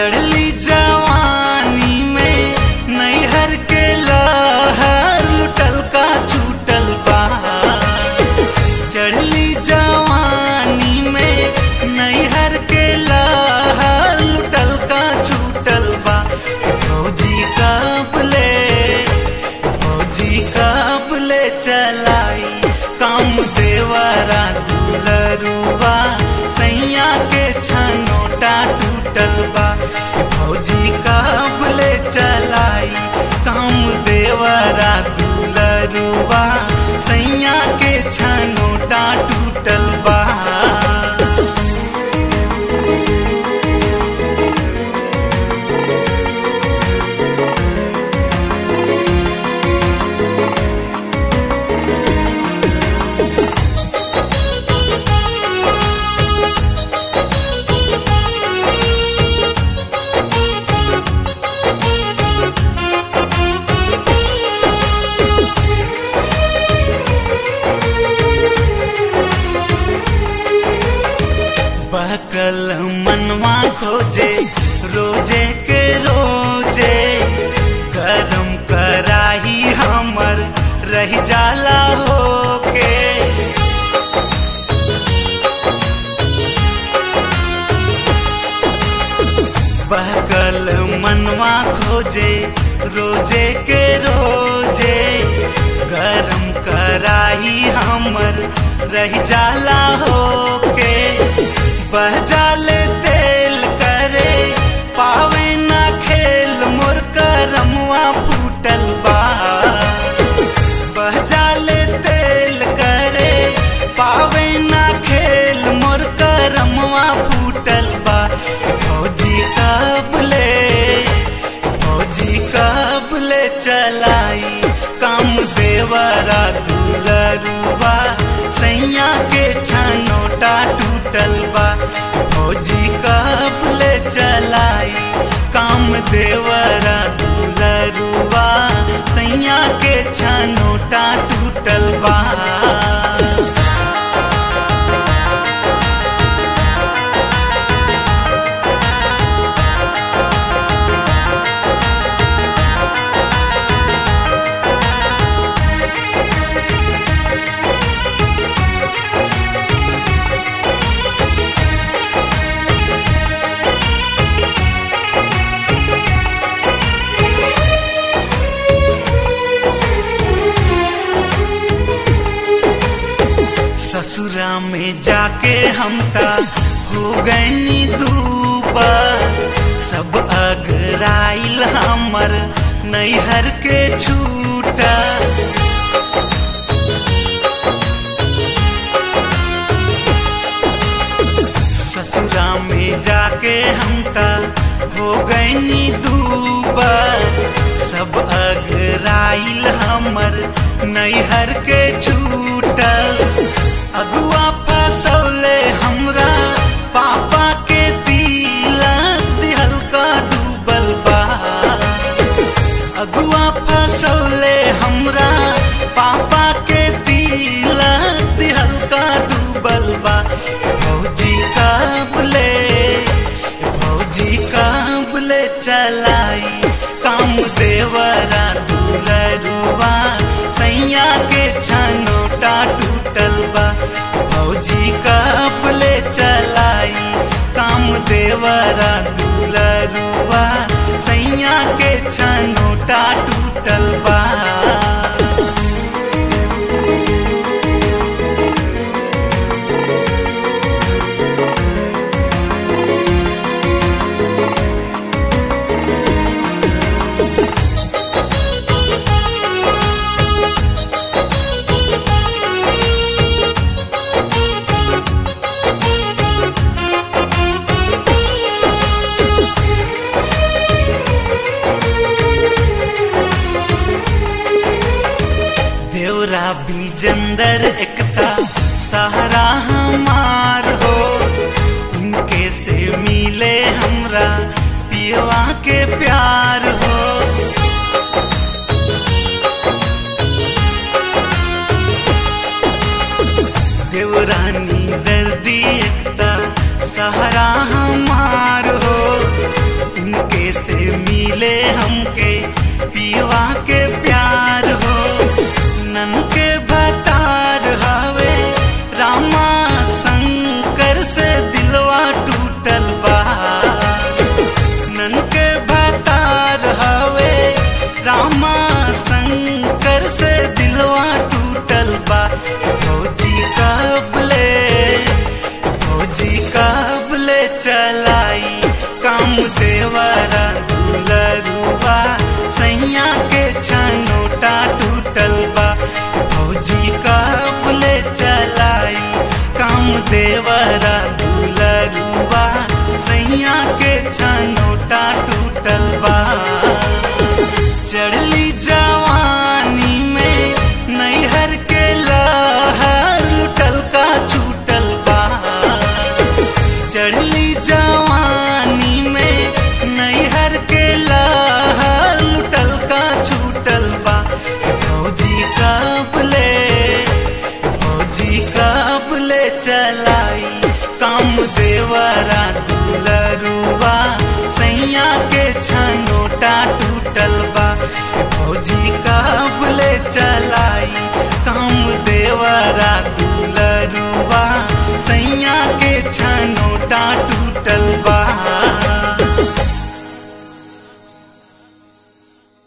चढ़ली जवानी में नैहर के लहर लुटल का छूटल बा चढ़ली जवानी में नैहर के लहर लुटल का छूटल बा फौजी कबले फौजी कबले चलाई काम देवरा दुलरुबा सैया के छनोटा टूटल बा फौजी कबले चलाई काम देवरा दुलरुबा सैया के छनोटा टूटल बा बहकल मनवा खोजे रोजे के रोजे गरम कराही हमर रह जाला होके बहकल मनवा खोजे रोजे के रोजे गरम कराही हमर रह जाला होके बह जाले तेल करे पावे ना खेल मोर करमवा फूटल बा बह जाले तेल करे पावे ना खेल मोर करमवा फूटल बा फौजी कबले फौजी कबले चलाई काम देवरा दुलरुबा सैया के छनोटा टूटल बा फौजी कबले चलाई काम देवरा दुलरुबा सैया के छनोटा टूटल बा ससुरा में जाके हम ता हो गईनी दूबा सब अगराइल हमर नैहर के छूटा ससुरा में जाके हम ता हो गईनी दूबा सब अगराइल हमर नैहर के छूटल अगुआ फसौले हमरा पापा के तिलक दिहल का डूबल बा अगुआ फसौले हमरा पापा के तिलक दिहल का डूबल बा फौजी काबले फौजी काबले चलाई काम देवरा दुलरुबा सैया के छनोटा टूटल बा फौजी काबले चलाई काम देवरा दुलरुबा सैया के छनोटा टूटल बा देवरा बीजंदर एकता सहारा हमार हो उनके से मिले हमरा पियवा के प्यार हो देवरानी दर्दी एकता सहारा हमार हो हमके पियवा के प्यार हो नन के भतार हवे रामा शंकर से दिलवा टूटल बा नन के भतार हवे रामा शंकर से दिलवा टूटल बा फौजी कबले फौजी कबले चलाई काम देवरा दुलरुबा सैया के छनोटा टूटल बा फौजी कबले चलाई काम देवरा दुलरुबा सैया के छनोटा टूटल बा चढ़ली जवानी में नैहर के लहर लुटल का छूटल बा चढ़ली जवानी में नैहर के लहर लुटल का छूटल बा फौजी कबले फौजी कबले चलाई काम देवरा दुलरुबा सैया के छनोटा टूटल बा फौजी कबले चलाई काम देवरा दुलरुबा सैया के छनोटा